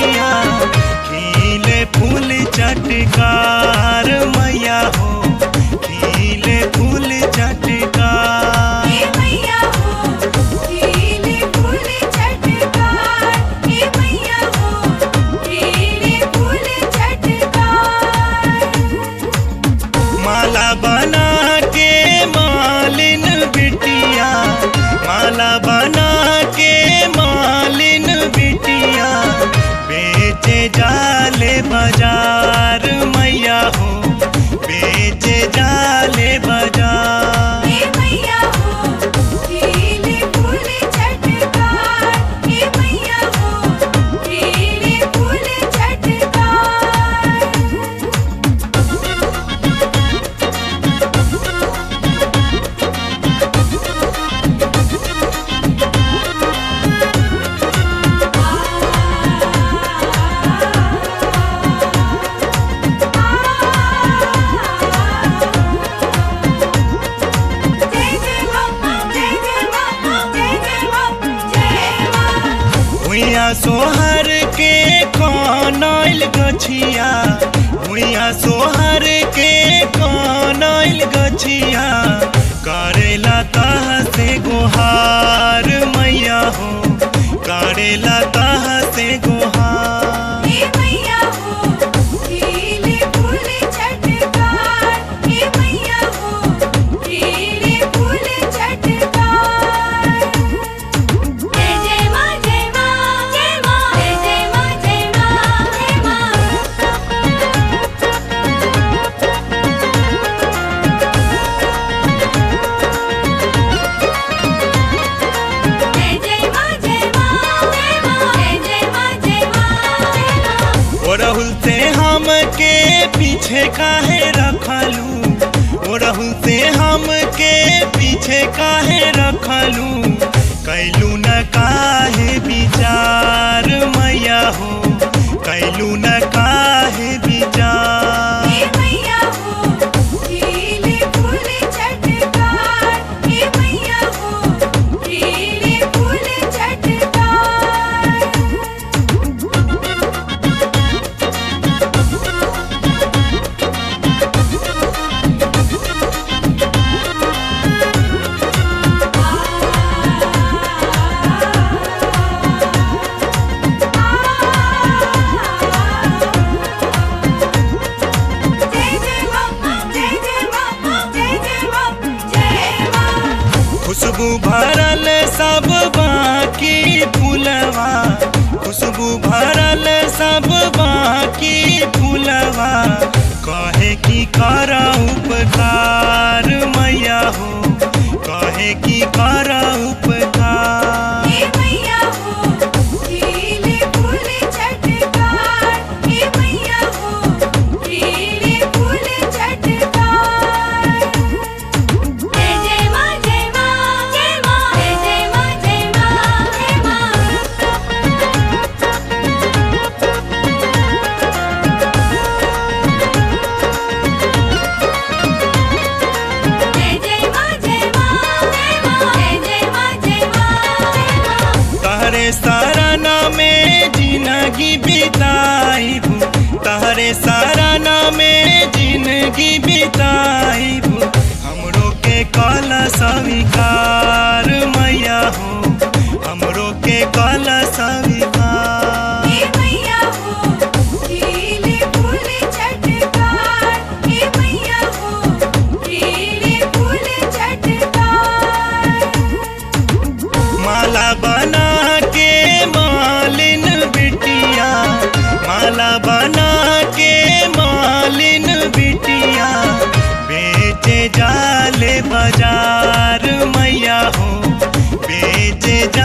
बिटिया खिले फूल चटकार मैया हो खिले फूल चटकार हे मैया हो खिले फूल चटकार हे मैया हो खिले फूल चटकार माला बना के मालिन बिटिया माला बना के मालिन बिटिया बेचे जाले बाजार मैया हो बेचे जाले बाजार हे मैया हो खिले फूल चटकार हे मैया हो खिले फूल चटकार जय जय मां जय जय मां जय जय मां जय मां हुइया सोहर के कनैल गछिया हुइया सोहर के कनैल गछिया करेला तह से गोहार मैया हो करेला तह से गोहार हे मैया हो खिले फूल चटकार हे मैया हो खिले फूल चटकार जय जय मां जय मां जय मां जय जय मां जय मां जय मां जय जय मां जय मां जय मां जय जय मां जय मां जय मां ओ राहुल से हम के पीछे काहे रखलू ओ राहुल से हम के पीछे काहे रखलू कैलू न काहे विचार मैया हो कैलू न काहे विचार हे मैया हो खिले फूल चटकार हे मैया हो खिले फूल चटकार जय जय मां जय जय मां जय जय मां जय मां खुशबू भरल सब बाकी फूलवा खुशबू भरल सब बाकी फूलवा कहे की कर उपकार मैया हो कहे की कर उपकार हे मैया हो खिले फूल चटकार हे मैया हो खिले फूल चटकार जय जय मां जय मां जय मां जय जय मां जय मां जय मां जय जय मां जय मां जय मां जय जय मां जय मां जय मां तहरे सराना में जिंदगी बिताइब तहरे सराना में जिंदगी बिताइब हमरो के कल स्वीकार मैया हो हमरो के कल स्वीकार हे मैया हो खिले फूल चटकार हे मैया हो खिले फूल चटकार माला बना के मालिन बिटिया माला बना के मालिन बिटिया बेचे जाले बाजार मैया हो बेचे जा